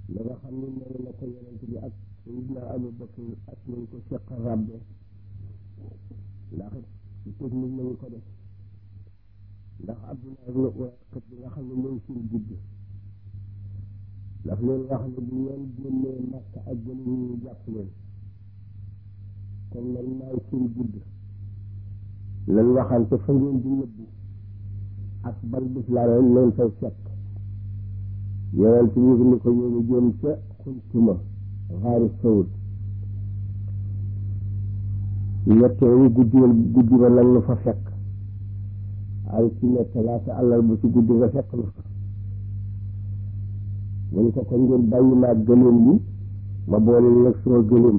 la nga xam ne noonu la ko yonent bi ak Seydina Abu Bakr ak nañ ko seq rabbe ndax ci technique lañu ko def ndax Abdullah ibn Urayqit bi nga xam ne mooy suñu judd daf leen wax ne bu ngeen génnee Makka ak gën ñu jàpp leen kon man maay suñu judd lan waxante fa ngeen di nëbbu ak ban bis laa leen leen fay fekk yonent bi ni ko ñooñu jëm ca xuntuma xaari sawut ñetteelu guddi guddi ba lan nu fa fekk ay ci ne talaata àllal bu ci guddi nga fekk nu fa mu ko ko ngeen bàyyi naa gëléem yi ma boole nag suma gëléem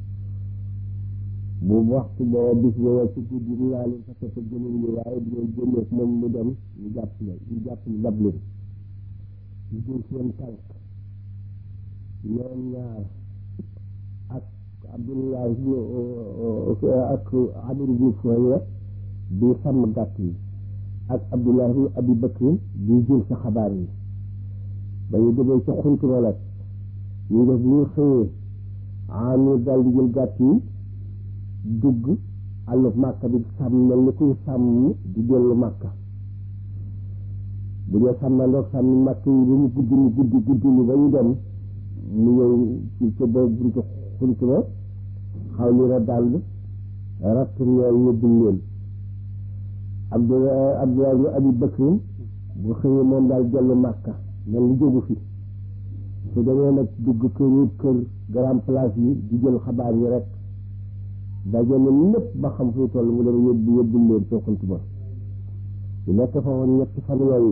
bu waxtu booba bis booba ci guddi bi laa leen fa fekk gëléem yi waaye bu ngeen génnee moom mu dem ñu jàpp la ñu jàpp ñu dab leen ñu jël seen tànk ñoom ñaar ak Abdullah ak Amir bi Fuhayra bi sàmm gàtt yi ak Abdullah ibn Abi Bakr bi jël sa xabaar yi ba ñu demee ca xunt ma nag ñu def ñu xëyee Amir daal di jël gàtt yi dugg àllub Màkka bi sàmm mel ni kuy sàmm di dellu Màkka bu dee sàmmandoog sàmm Màkka yi ba mu guddi ni guddi guddi ni ba ñu dem mu ñëw ci ca ba buntu xunt ma xaw li ra dàll ratt ñeel yóbbul leen Abdullah Abdullah ibn Abi Bakrin bu xëyee moom daal dellu Màkka mel ni jógu fi su demee nag dugg kër yi kër grand place yi di jël xabaar yi rek dajale lépp ba xam fu toll mu dem yóbbu yóbbul leen ca xunt ma su nekk fa woon ñetti fan yooyu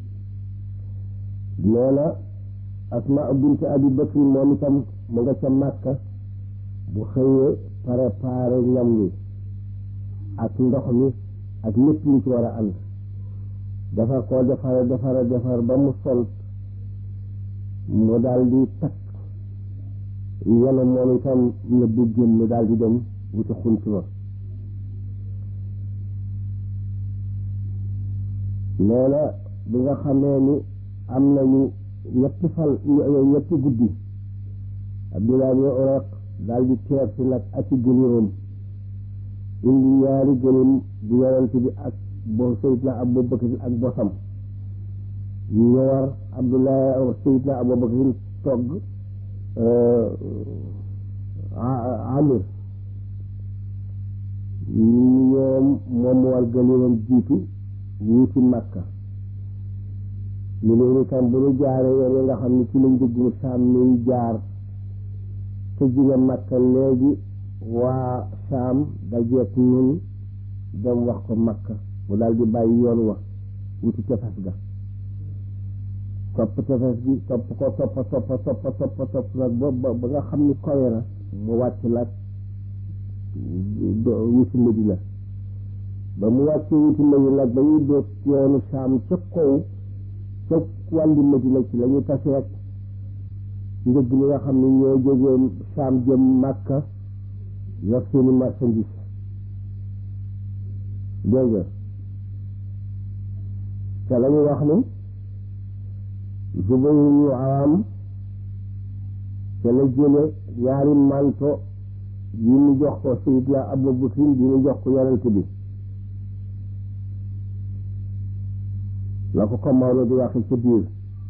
nee na Asma bint Abi Bakr moom itam mu nga ca Màkka bu xëyee préparé ñam wi ak ndox mi ak lépp lu ci war a ànd defar koo defara defara defar ba mu sol mu daal di takk yenu moom itam na bu génn daal di dem wuti xunt ma nee na bi nga xamee ni am nañu ñetti fal ñetti guddi Abdullah ibn Urayq daal di teer si nag ak ci gëléemam indi ñaari gëléem bu yonent bi ak bo Seydina Abu Bakr ak bosam ñu war Abdullah Seydina Abu Bakr togg Amir ñoom moom mu war gëléemam jiitu wuuti Makka ñu leen itam bu ñu jaaree yoon yi nga xam ne ci lañ dugg saam nuy jaar te jóge Makka léegi waa saam dajeek ñun dem wax ko Makka mu daal di bàyyi yoon wa wuti tefes ga topp tefes gi topp ko toppa toppa toppa toppa topp nag ba ba nga xam ni kowe na mu wàcc nag wuti Madina ba mu wàcc wuti Madina nag ba ñuy doot yoonu saam ca kaw ca wàllu Madina ci la ñu taseet njëg li nga xam ne ñoo jógee saam jëm Màkka yor seeni marchandise dégg nga te la ñu wax ni Zubayr ñu Awaam te la jële ñaari manto yi ñu jox ko Seydina Abu Bakr yi ñu jox ko yonent bi la ko ko Maodo di waxe ca biir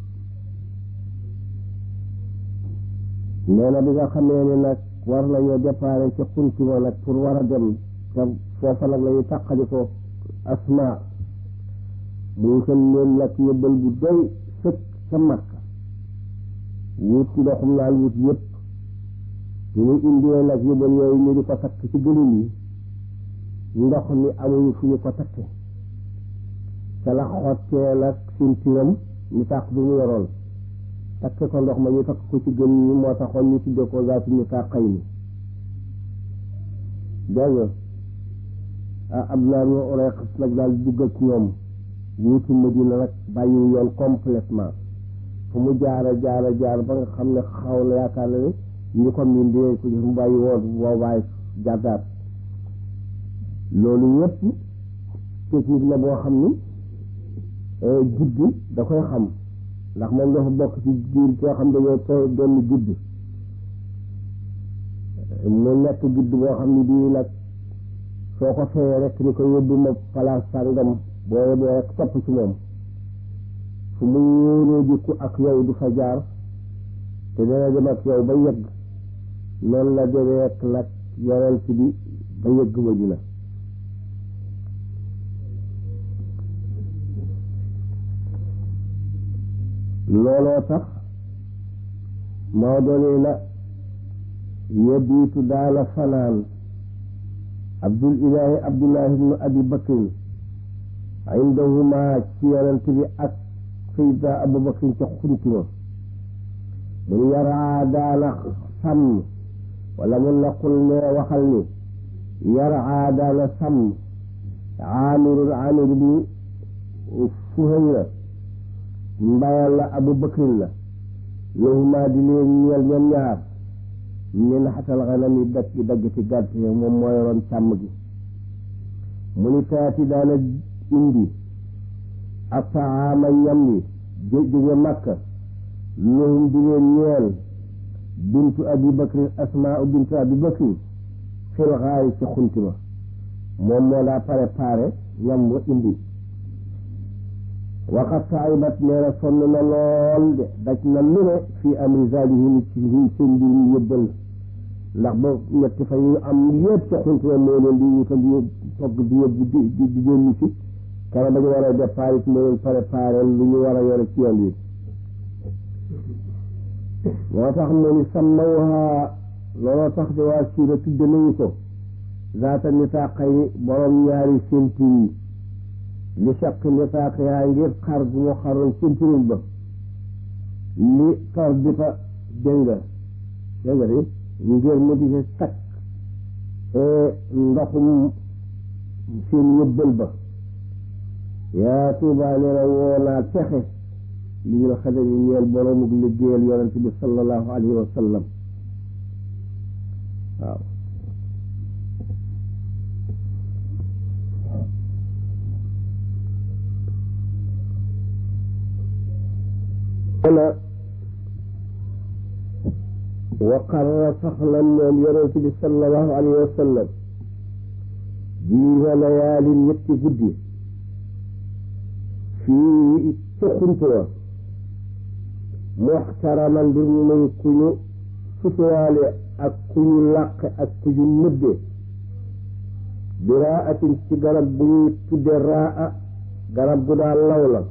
nee na bi nga xamee ne nag war nañoo déparé ca xuntuma nag pour war a dem te foofa nag la ñu tàqali ko asma mu wutal leen nag yóbbal bu doy sëkk ca Makka wut ndoxum naan wut yëpp ñu ñu indee nag yóbbal yooyu ñu di ko takk ci gëlëm yi ndox mi amuñu fu ñu ko takke ca la xottee nag sintiram ñu tàq bi mu yoroon takke ko ndox ma ñu takk ko ci gën ñi moo taxoon ñu tuddee ko zaatu ñu tàqay ni dégg nga ah Abdullah ibn Urayq nag daal dugg ak ñoom wuuti Madina nag bàyyi yoon complètement fu mu jaara jaara jaar ba nga xam ne xaw na yaakaar na ne ñu ko miin dinañ ko gis mu bàyyi woon boobaay jàddaat loolu yëpp technique la boo xam ni guddi da koy xam ndax moom dafa bokk ci giir koo xam dañoo too doon gudd mu nekk gudd boo xam ne bii nag soo ko feyee rek ni ko yóbbu ma palaas sàngam boo yóbboo rek topp ci moom fu mu yóonee jikku ak yow du fa jaar te dana dem ak yow ba yëgg noonu la demee ak nag yonent bi ba yëgg Madina looloo tax moo doonee na yebiitu daana fanaan abdul ilaahi abdullahi ibnu abi bakrin indahuma ci yonent bi ak sayidna abu bakrin ca xuntuma mun yaraa daana sàmm wala mun naqul ne waxal ni yaraa daana sàmm aamirul aamir ibnu fuhayra mbayal la abu bakrin la lahuma di leen ñeel ñoom ñaar min xatal xanam yi dagg dagg ci gàtt yi moom moo yoroon càmm gi mu ni taati daana indi ataama ñam yi jóge makka lahum di leen ñeel bintu abi bakrin asmaa bintu abi bakrin xil xaay ci xunti ma moom moo daa préparé ñam wa indi waxat taibat nee na sonn na lool de daj na lu ne fii amri zalihim ci seen mbir mi yëbbal ndax ba ñetti fa yu am yëpp ca xuntuwa moo leen di wutal di togg di yóbbu di di di dellu si kara ba ñu war a départ it moo leen préparé lu ñu war a yore ci yoon wi moo tax mu ni sammawha looloo tax de waa siira tudde nañu ko zaata nitaaqay borom ñaari sénti yi li saq nitaaq yaa ngir xar gu mu xaroon séntirin ba li tar bi fa dégga dégga di ngir mu di ci takk ndoxum seen yëbbal ba yaa tuubaa nee na woo naa texe li ñu xadar yi ñeel boromuk liggéeyal yonent bi sallallahu alayhi wa sallam waaw na wa qarra sax na moom yonent bi sallallahu alayhi wa sallam jiifa layaalin ñetti guddi fii ca xuntuwa muxtaraman mbir mu muy ku ñu sutuwaale ak ku ñu làq ak ku ñu nëbbe bi raatin ci garab bu ñuy tudde raa garab gu daal law la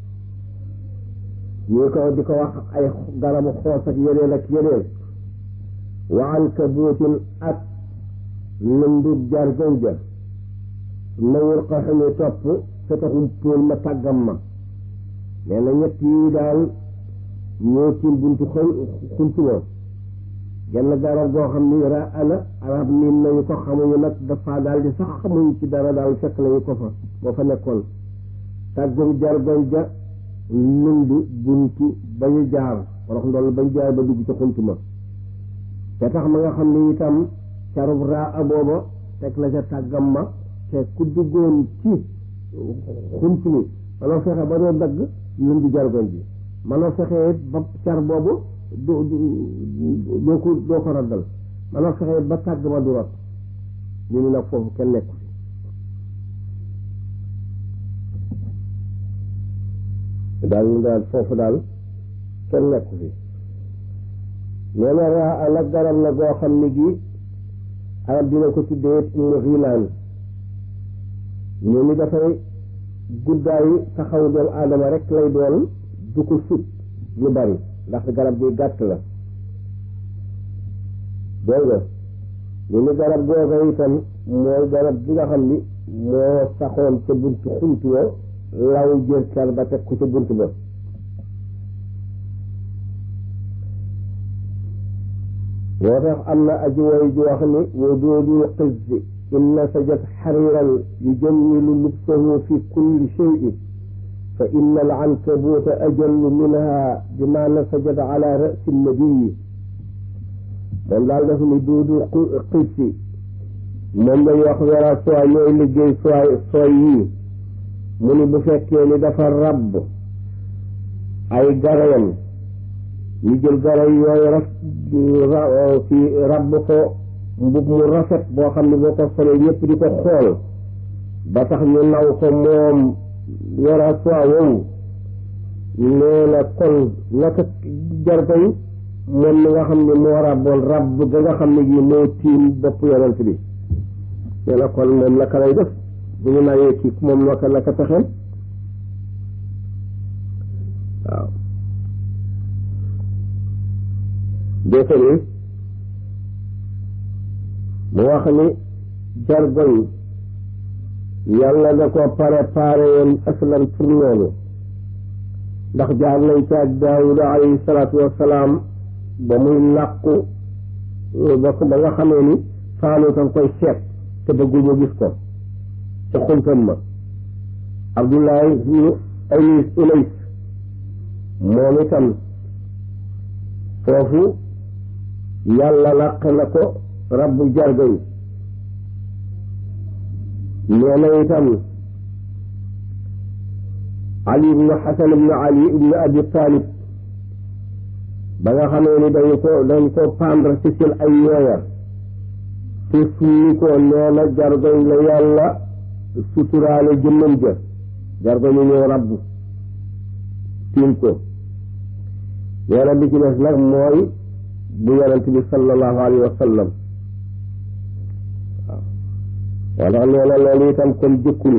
ñu ko di ko wax ay garabu xoos ak yeneen ak yeneen wa ankabuutin ak lëndub jargoñ ja nawul ko xamee topp te taxul póol ma tàggam ma nee na ñett yi daal ñoo tiim buntu xëy xuntu ma genn garab goo xam ni ra ana arab niin nañu ko xamuñu nag dafa daal di sax xamuñu ci dara daal fekk nañu ko fa moo fa nekkoon tàggum jargoñ ja lënd buntu ba ñu jaar wala ndool ba ñu jaar ba dugg ci xunt ma te tax ma nga xam ne itam carub raa booba teg la ca tàggam ma te ku duggoon ci xunt mi manoo fexe ba doo dagg lënd jargoñ ji manoo fexe ba car boobu doo doo ko doo ko raddal manoo fexe ba tàgg ma du rot ñu ni nag foofu kenn nekku fi daal ñu daal foofu daal kenn nekku fi nee na raa nag garab la goo xam ni gi arab dina ko tuddee umu xilaan ñu ni dafay guddaayu taxaw doomu aadama rek lay doon du ko sut lu bari ndax garab gi gàtt la dégg nga ñu ni garab googa itam mooy garab gi nga xam ni moo saxoon ca buntu xuntu wa law jër car ba teg ko ca bunt ba moo tax am na aji woy ji wax ni waduudul qizzi inna sajat xariran yujammilu lubsahu fi kulli cheyin fa inna al ankabuuta ajallu minha bima nasajat ala rasi nabiyi moom daal daf ni duudu qizzi moom lañ wax wara sooy ñooy liggéey sooy sooy yii mu ni bu fekkee ni dafa rabb ay garayam ñu jël garay yooyu raf ci rabb ko mbub mu rafet boo xam ne boo ko solee ñëpp di ko xool ba tax ñu naw ko moom yora soi woowu nee na kon naka jargoñ moom mi nga xam ne moo rabboon rabb ga nga xam ne gi moo tiim bopp yonent bi nee na kon moom naka lay def bu ñu nawee kii moom naka naka pexeel waaw déetani mu wax ni jargoñ yàlla da ko préparé woon aslan pour loolu ndax jaar nañ ci ak daawuda alayhi salaatu wassalaam ba muy làqu ba ba nga xamee ni faanu tam koy seet te bëgguñu gis ko ca xuntam ma abdullahi ibnu anis unays moom itam foofu yàlla làq na ko rabbu jargoñ nee na itam ali ibnu xasan ibnu ali ibnu abi talib ba nga xamee ni dañu ko dañ ko pendre ci seen ay yooya te summi ko nee na jargoñ la yàlla suturaale jëmmam ja jargoñu ñëw rabbu tiim ko nee na bi ci des nag mooy bu yonent bi sallallahu alayhi wa sallam waaw moo tax nee na loolu itam kon jëkkul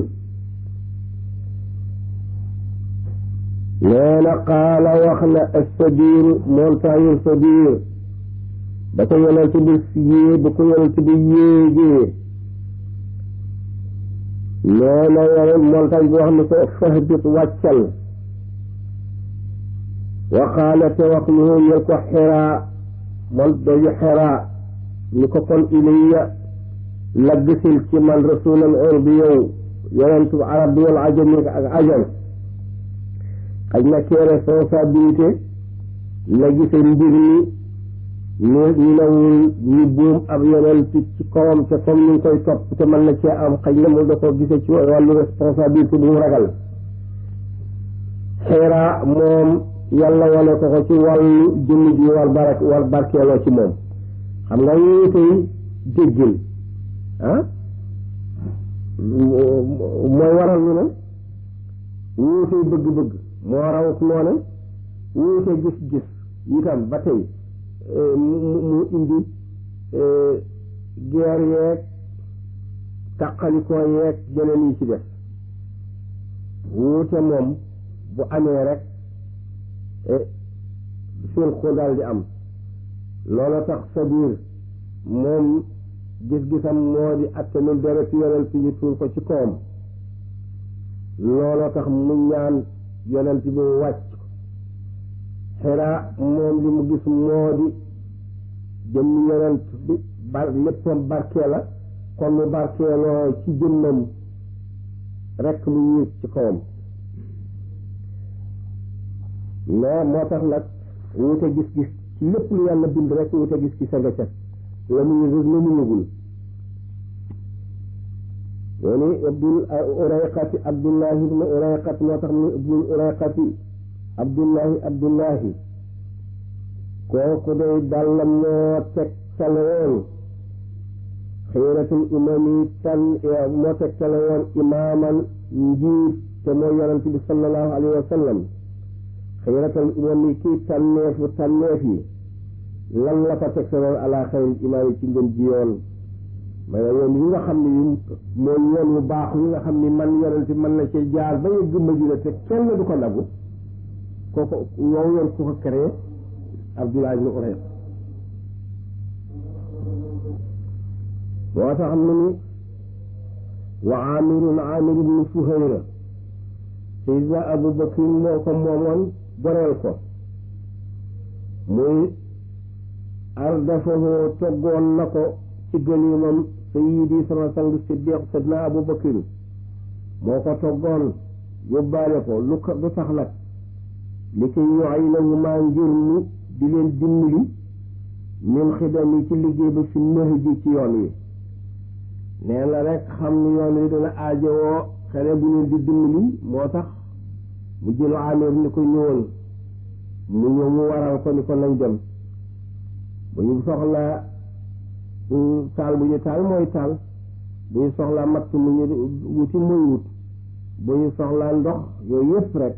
nee na qaala wax na assabiir montagne sabiir da ko yonent bi yée da ko yonent bi yéegee nee na yore montagne bi wax ne ko fahbit wàccal wa qaala te wax lu ñel ko xiraa mon doju xiraa ni ko kon ilayya laggisil ci man rasulan or bi yow yonentu arab bi wal ajam ak ajam xaj na kee responsabilité la gise mbir mi ñu ñu newul ñu buum ab yonent ci kawam te comme ni ñu koy topp te mën na cee am xaj na mu da ko gise ci wàllu responsabilité bu mu ragal xiraa moom yàlla wane ko ko ci wàllu jëmm ji war barak war barkeeloo ci moom xam nga yooyu tey déggin ah mooy waral ñu ne wuute bëgg-bëgg moo raw ak noone wuute gis-gis itam ba tey mu indi geer yeeg tàqalikoo yeeg yeneen yi ci def wuute moom bu amee rek suul ko daal di am loola tax sa biir moom gis-gisam moo di attanul deret yonent yi tuur ko ci kawam loola tax mu ñaan yonent bi wàcc xiraa moom li mu gis moo di jëmm yonent bi bar léppam barkee la kon mu barkeeloo ci jëmmam rekk mu yéeg ci kawam mais moo tax nag wute gis-gis ci lépp lu yàlla bind rek wute gis-gis a nga ca la mu yëgul la mu yëgul yooni ibnul urayqati abdullahi ibnu urayqat moo tax mu ibnul urayqati abdullahi abdullahi kooku day dàlla moo teg tale woon xiratul imam yi tan moo teg tale woon imaaman njiit te mooy yonent bi sallallahu alayhi wa sallam xiratul imam yi kii tànneefu tànneef yi lan la ko teg tale woon ala xayril imaam yi ci ngën ji yoon ma ne yoon yi nga xam ne yi mooy yoon wu baax yi nga xam ni man yonent mën na ci jaar ba yëgg Madina te kenn du ko nagu kooku wow yoon ku ko créé Abdullah ibn Urayq moo tax mu ni wa amirun amir ibn Fuhayra Seydina Abu Bakr moo ko moomoon goreel ko muy ardafahu toggoon na ko ci gëniimam sayidi sama sang siddiq sidna abu bakir moo ko toggoon yóbbaale ko lu ko lu tax nag li koy yoxay nañu maa ngir ni di leen dimbali min xidam yi ci liggéey ba fi nëx ji ci yoon wi nee na rek xam ni yoon wi dana aajowoo xale bu leen di dimbali moo tax mu jëlu amir ni ko ñëwal mu ñëw mu waral ko ni ko nañ dem bu ñu soxlaa taal bu ñu taal mooy taal bu ñu soxlaa matt mu ñu wuti muy wut bu ñu soxlaa ndox yooyu yëpp rek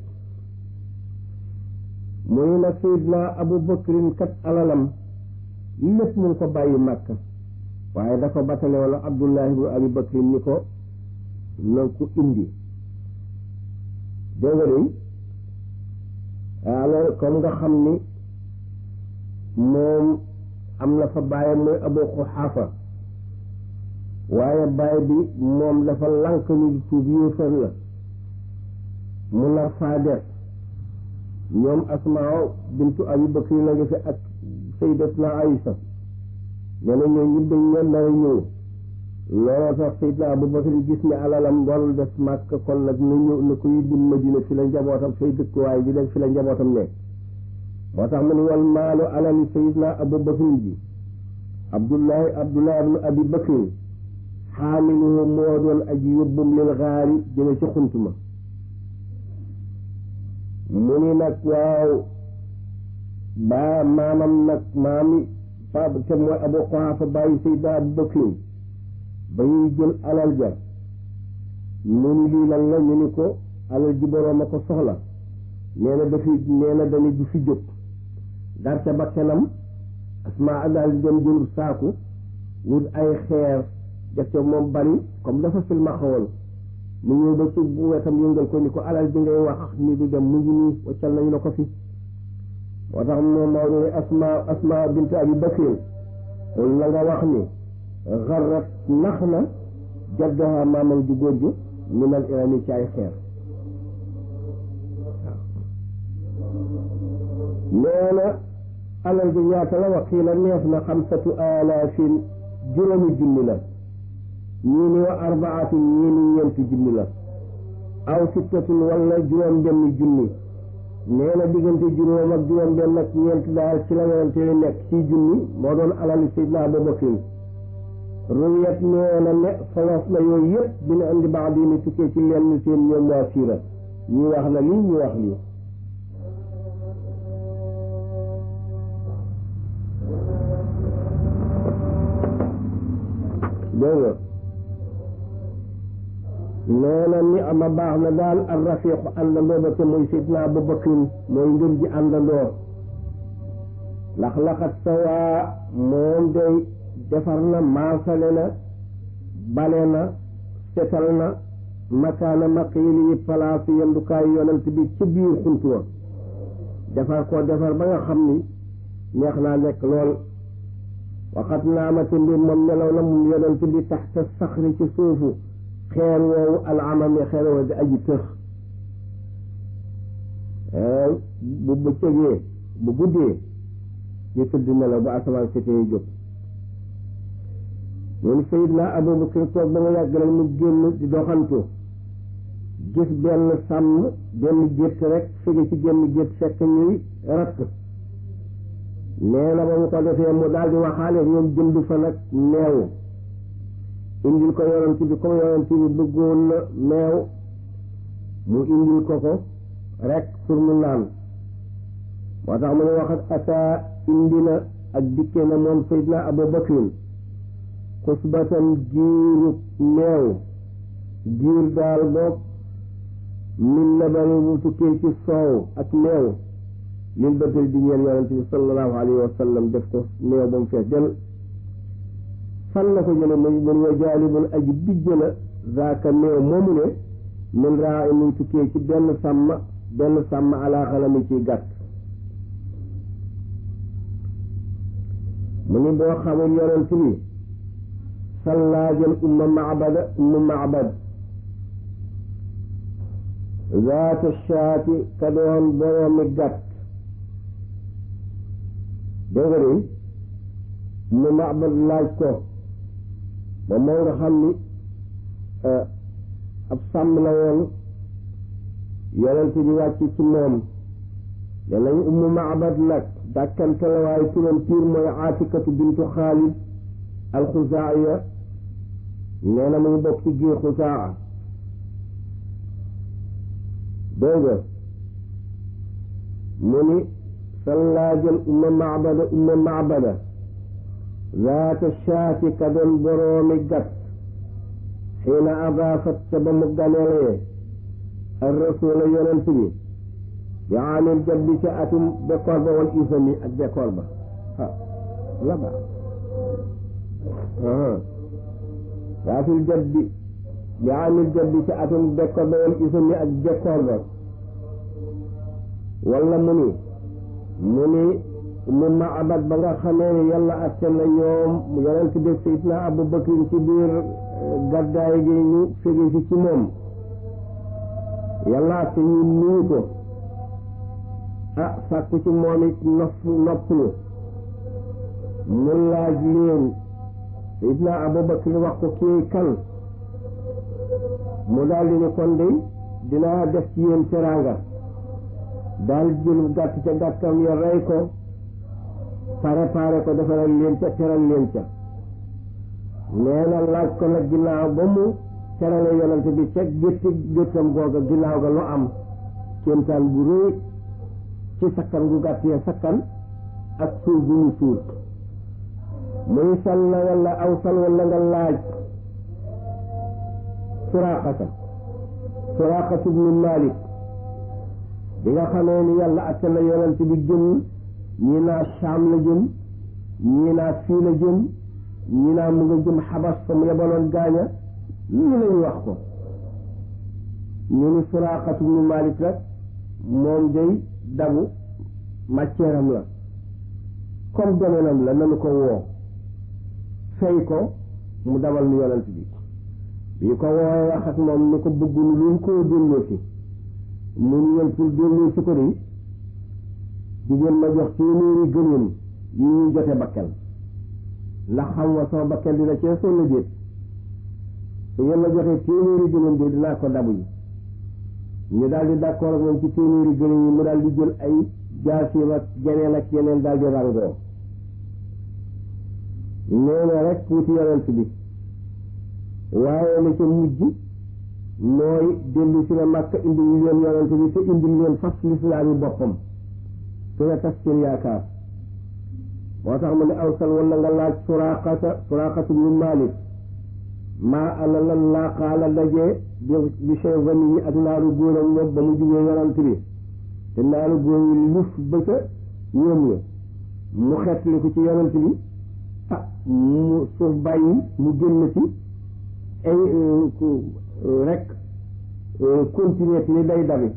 muy nag Seydina Abu Bakrin kat alalam lépp mu ngi ko bàyyi Màkka waaye dafa batale wala Abdullahi ibnu Abi Bakrin ni ko na ko indi dégg nga de alors comme nga xam ni moom am na fa bàyyi muy Abu Quhafa waaye bàyyi bi moom dafa lank ni tuub yéefar la mu nar faa def ñoom Asmaa bintu Abi Bakri la nga fi ak Sayyidatuna Aïsa nee na ñoo ñi dañ leen nar a ñëw looloo tax Sayyidna Abu Bakri gis ne alalam doon def màkk kon nag na ñëw na ko yóbbu Madina fi la njabootam fay dëkkuwaay bi nekk fi la njabootam nekk moo tax mu ne wal maalu alal Sayyidna Abu Bakri ji Abdullahi Abdullahi ibnu Abi Bakri xaamiluhu moo doon aji yóbbum lil xaari jëme ci xuntuma mu ni nag waaw baa maamam nag maami pa te mooy Abu Quhafa bàyyi Sayyidna Abu Bakrin ba ñuy jël alal ja mu ni lii lan la ñu ni ko alal ji boroom a ko soxla nee na dafi nee na dañu du fi jóg dar ca bakkanam Asmaa daal di dem jël saaku wut ay xeer def ca moom bari comme dafa filma xawoon mu ñëw ba ci bu wetam yëngal ko ni ko alal bi ngay wax ni du dem mu ngi nii waccal nañu la ko fi moo tax moom moo ne asma asma bint abi bakrin la nga wax ni xarrat nax na jaddaha maamam ju góor ju minal irani ci ay xeer nee na alal bi ñaata la waqiila neef na xamsatu alaafin juróomi junni la ñii ni wa arbaatu ñii ni ñeenti junni la aw sittatun wala juróom benn junni nee na diggante juróom ak juróom benn ak ñeent daal ci la werante nekk ci junni moo doon alali Seydina Abu Bakrin ruwiyat nee na ne solof la yooyu yëpp dina indi baax di ni tukkee ci lenn seen ñoom waa siira ñi wax la lii ñu wax lii dégg nee na ni ama baax na daal ar rafiqu àndandoo ba te muy sidna Abu Bakrin mooy ngën ji àndandoo ndax laxat sawaa moom day defar na maasale na bale na setal na makaana maqiili yi place yendukaayu yonent bi ci biir xunt wa defar ko defar ba nga xam ni neex naa nekk lool waxat naamati mbir moom nelaw na moom yonent bi taxta saxri ci suufu xeer woowu alamami xeer woowu di aji tëx bu bëccëgee bu guddee ñu tëdd nelaw ba asamaan setee jóg ñun Seydina Abubakar toog ba nga yàgg rek mu génn di doxantu gis benn sàmm benn gétt rek fege ci génn gétt fekk ñuy ratt nee na ba mu ko defee mu daal di waxaale ñoom jënd fa nag meew indil ko yonent bi comme yonent bi bëggoon na meew mu indil ko ko rek pour mu naan moo tax mu ne waxat ata indi na ak dikke na moom Seydina Abu Bakrin xusbatan giiru meew giir daal boog min labani bu tukkee ci soow ak meew lil bëtal di ñeel yonent bi sallallahu alayhi wa sallam def ko meew ba mu fees del fan la ko jële muy mun wa jaalibun aji bijj la zaaka meew moomu ne min raa i muy tukkee ci benn sàmm benn sàmm alaa xalami ciy gàtt mu ni boo xamul yonent bi sallaajal umma macbada umma macbad zaata shaati ka doon boroomi gàtt dégg nga de umma macbad laaj ko moom moo nga xam ni ab sàmm la woon yonent bi wàcc ci moom ne nañ ummu macbad nag dàkkante la waaye turam piir mooy aatikatu bintu xaalid alxusaaya nee na mu ngi bokk ci giir xusaa dégg nga mu ni sallaajal umma macbada umma macbada zaata shaati ka doon boroomi gat xiina adaafat ca ba mu ganelee ar rasula yonent bi bi aamil jabbi ca atum bekkoor ba wal isami ak bekkoor ba ah la ba zaatul jabbi bi aamil jabbi ca atum bekkoor ba wal isami ak bekkoor ba wala mu ni mu ni mu maabat ba nga xamee ne yàlla atte na ñoom yonent bi sayidna Abu Bakr ci biir gàddaay gi ñu fegi si ci moom yàlla atte ñu nuyu ko ah sàkku ci moom it nopp noppalu mu laaj leen sayidna Abu Bakr wax ko kii kan mu daal di ne kon de dinaa def ci yéen teraanga daal jël gàtt ca gàttam ya rey ko préparé ko defaral leen ca teral leen ca nee na laaj ko nag ginnaaw ba mu terale yonante bi ca gétti géttam googa ginnaaw ga lu am kéemtaan bu rëy ci sakkan gu gàtt ya sakkan ak suul bu ñu suul muy sal na wala aw sal wala nga laaj suraaxata suraaxatu bnu Malik bi nga xamee ni yàlla atte na yonent bi jëm ñii naa Saam la jëm ñii naa fii la jëm ñii naa mu nga jëm xabas fa mu yebaloon gaaña lii lañu wax ko ñu ni Suraaxatu bnu Malik rek moom day dabu matière am la comme domaine am la nanu ko woo fay ko mu dabal nu yonent bi bi ko woowee wax ak moom ni ko bëggul luñ koo delloo si mun leen pour delloo si ko de jigéen ma jox téeméeri gëléem yi ñuy jote bakkel ndax xam nga sama bakkel dina cee sonn déet su ngeen ma joxee téeméeri gëléem de dinaa ko dabu yi ñu daal di d'accord ak moom ci téeméeri gëléem yi mu daal di jël ay jaasiim ak geneen ak yeneen daal di rangoo nee na rek wuti yonent bi waaye la ca mujj mooy dellu si la Makka indi ñu leen yonent bi te indi leen fas lislaami boppam te nga tas seen yaakaar moo tax mu ne awsal wala nga laaj suraqata suraqatu bnu Malik maa ana lan laa xaala dajee bi bi chevani yi ak naaru góoram moom ba mu jugee yonent bi te naaru góor yi luf ba ca ñoom la mu xetli ko ci yonent bi ah mu suuf bàyyi mu génn ci ay rek continuer ni day dabi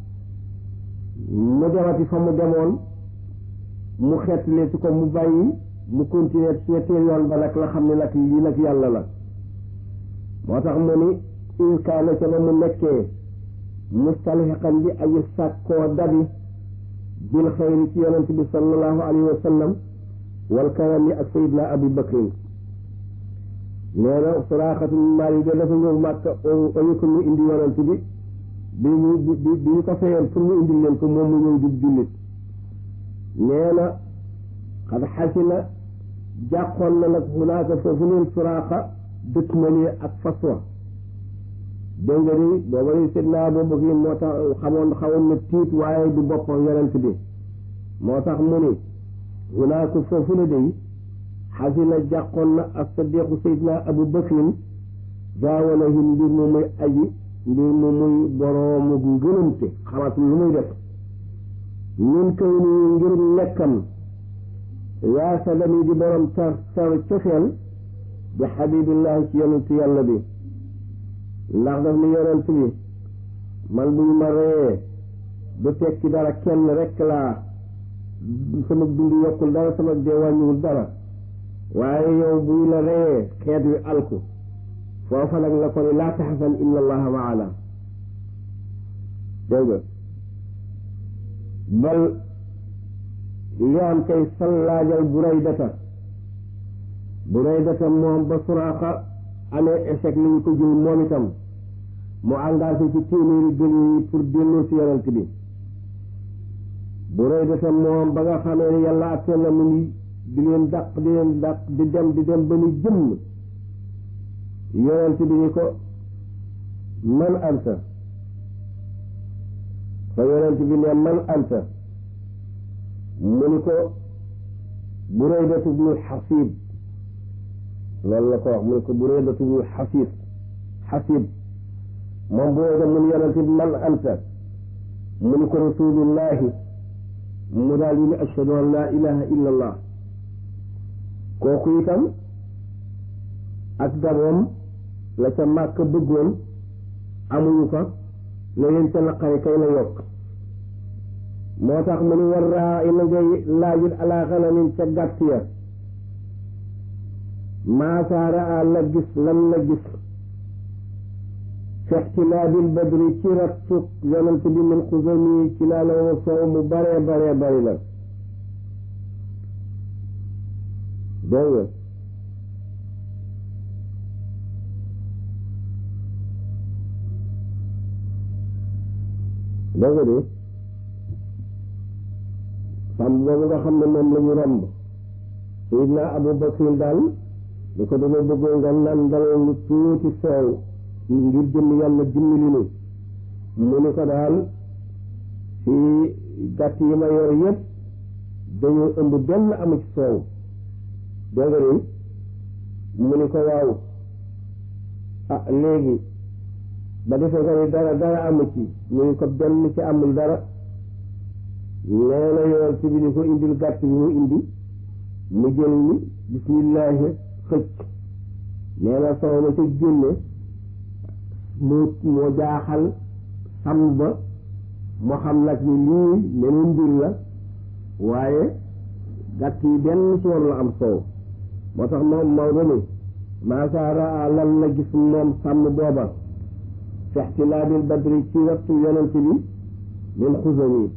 mu demati fa mu demoon mu xeetlee ci ko mu bàyyi mu continuer ci ñetteel yoon ba nag la xam ne nag lii nag yàlla la moo tax mu ni in kaana ca ba mu nekkee mustalxiqan bi aji sàkkoo dabi bil xayri ci yonent bi sallallahu alayhi wa sallam wal karami ak sayidna abi bakrin nee na suraaxatu maali de dafa ñëw màkka oyu ko ñu indi yonent bi bi ñu bi bi ñu ko fayoon pour mu indi leen ko moom mu ñëw jub jullit nee na xad xasina jàqoon na nag hunaaka foofu leen suraaxa dëkk ma nii ak faswa dégg nga ni booba ni sidna boobu gi moo tax xamoon xawoon na tiit waaye du boppam yonent bi moo tax mu ni hunaaka foofu la day xasina jàqoon na ak sadiqu sayidna abu bakrin gaawalahim mbir mu muy aji mbir mu muy boroomu ngënante xamatul lu muy def ñun kaw ni ngir nekkam yaa sadami di borom tar tar cofeel bi xabibillahi ci yonent yàlla bi ndax daf ni yonent bi man buñ ma reyee du tekki dara kenn rekk laa sama dund yokkul dara sama dee wàññiwul dara waaye yow buñ la reyee xeet wi alku foofa nag la ko ni laa taxasan inna allaha maana dégg nga bal li am kay sallaajal buraydata buraydata moom ba suraaxa amee échec li ñu ko jël moom itam mu engagé ci téeméeri gël yi pour delloo si yonent bi buraydata moom ba nga xamee ne yàlla attee na mu ni di leen dàq di leen dàq di dem di dem ba ni jëmm yonent bi ni ko man anta fa yonent bi ne man anta mu ni ko Buraydatu bnu Xasib loolu la ko wax mu ni ko Buraydatu bnu Xasib Xasib moom Burayda mu ni yonente bi man anta mu ni ko rasulullahi mu daal di ni ashhadu an laa ilaha illa allah kooku itam ak damoom la ca màkk bëggoon amuñu ko la leen ca naqari kay la yokk moo tax mu ni war raa i na ngay laajit alaa xanamin ca gàtt ya maasaara a la gis lan la gis fi ixtilaabil badri ci rattu yonent bi min xusami ci laa la woo soow mu baree baree bari la dégg nga dégg nga de sàmm boobu nga xam ne moom la ñu romb Seydina Abu Bakrin daal li ko dama bëggoon nga nandal lu tuuti soow ngir jëmm yàlla dimbali nu mu ni ko daal ci gàtt yi ma yor yëpp dañoo ëmb benn amu ci soow dégg nga mu ni ko waaw ah léegi ba defee nga ni dara dara amu ci mu ni ko benn ci amul dara nee na yoon ci bi ni ko indil gàtt bi mu indi mu jël ni bismillahi xëcc nee na soow ma ca génne moo moo jaaxal sam ba moo xam nag ni lii meneen mbir la waaye gàtt yi benn ci war la am soow moo tax moom Maodo ni maasaara lan la gis moom sàmm booba fi ixtilaabil badri ci wattu yonent bi min xusami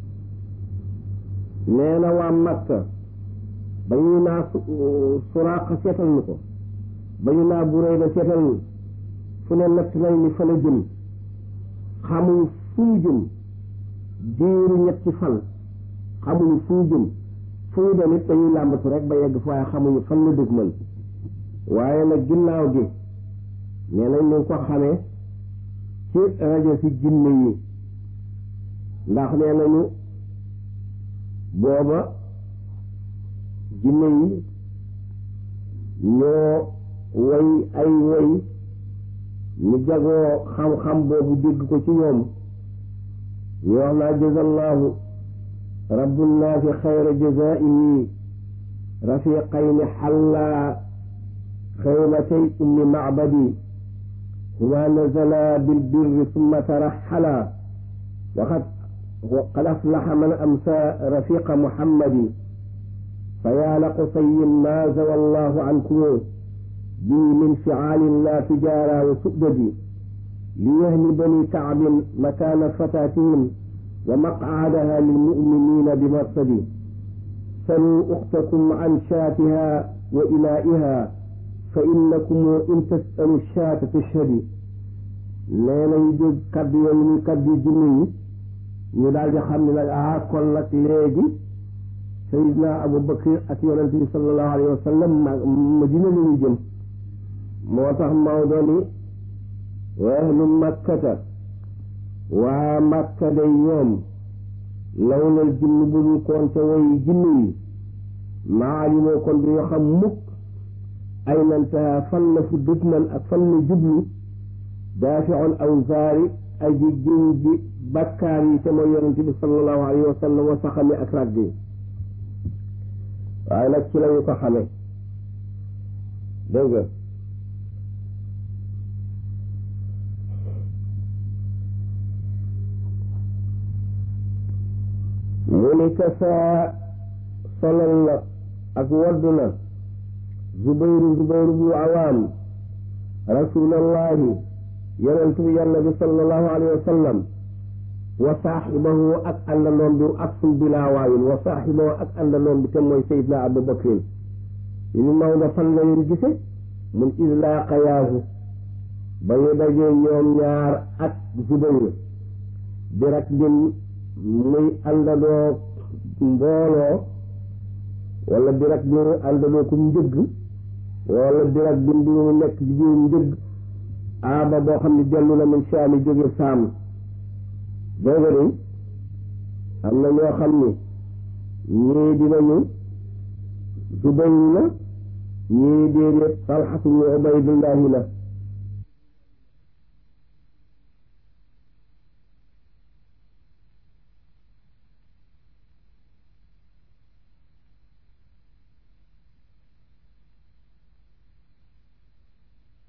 nee na waa Makka ba ñu naa suraaqa seetal ñu ko ba ñu naa Burayda seetal ñu fu ne natt nañ ni fa la jëm xamuñu fu mu jëm diiru ñetti fan xamuñu fu mu jëm fu mu dem it dañuy làmbatu rek ba yegg fa waaye xamuñu fan la dëgg man waaye nag ginnaaw gi nee nañ ñu ko xamee ci rajo si jinne yi ndax nee nañu booba jinne yi ñoo woy ay woy ñu jagoo xam-xam boobu dégg ko ci ñoom ñu wax naa jazallahu rabbunnaafi xayra jazaihi rafiqayni xallaa xaymatay ummi macbadi huma nazala bilbirri summa taraxala waqad qad aflaxa man amsa rafiqa muhammadi fa yaa la qusayin ma zawa allahu ankum bi min fiaalin la tijaara wa su'dadi li yahni bani kaabin makaana fataatihim wa maqcaadaha lilmuminina bi marsadi saluu uxtakum an shaatiha wa ilaa'iha fa innakum in tasalu shaata tashhadi nee nañu dégg kaddu yooyu muy kaddu jinne yi ñu daal di xam ne nag ah kon nag léegi sayidna Abu Bakr ak yonent bi sallallahu alayhi wa sallam Madina la ñu jëm moo tax Maodo ni ahlu makkata waa makka day ñoom lawlal jinn bu dul koon ca woy jinne yi maalimoo kon du ñu xam mukk ay nantaha fan la fu dëtmal ak fan la jublu daafiul awzaari aji jiw bi bakkaar yi te mooy yonente bi sallallahu alayhi wa sallam wa saxami ak ràgg yi waaye nag ci lañu ko xamee dégg nga mu ni kasaa solal na ak waddu na zubayru zubayru bu awaam rasulallahi yonent bi yàlla bi sallallahu alayhi wa sallam wa saaxibahu ak àndandoom bi ak sul bilaa waawin wa saaxibahu ak àndandoom bi te mooy sayidna abu bakrin yi ñu Maodo fan la leen gise mun islaaqayaahu ba ñu dajee ñoom ñaar ak zubayru bi rak din muy àndandoo mbooloo wala bi rak bi àndandoo ku njëgg wala bi rak bi mu nekk ci biir njëgg aaba boo xam ne dellu na min saami jóge saam dooga de am na ñoo xam ni ñii dinañu Zubayr la ñii déedéet Talxatu ñu Ubaydullahi la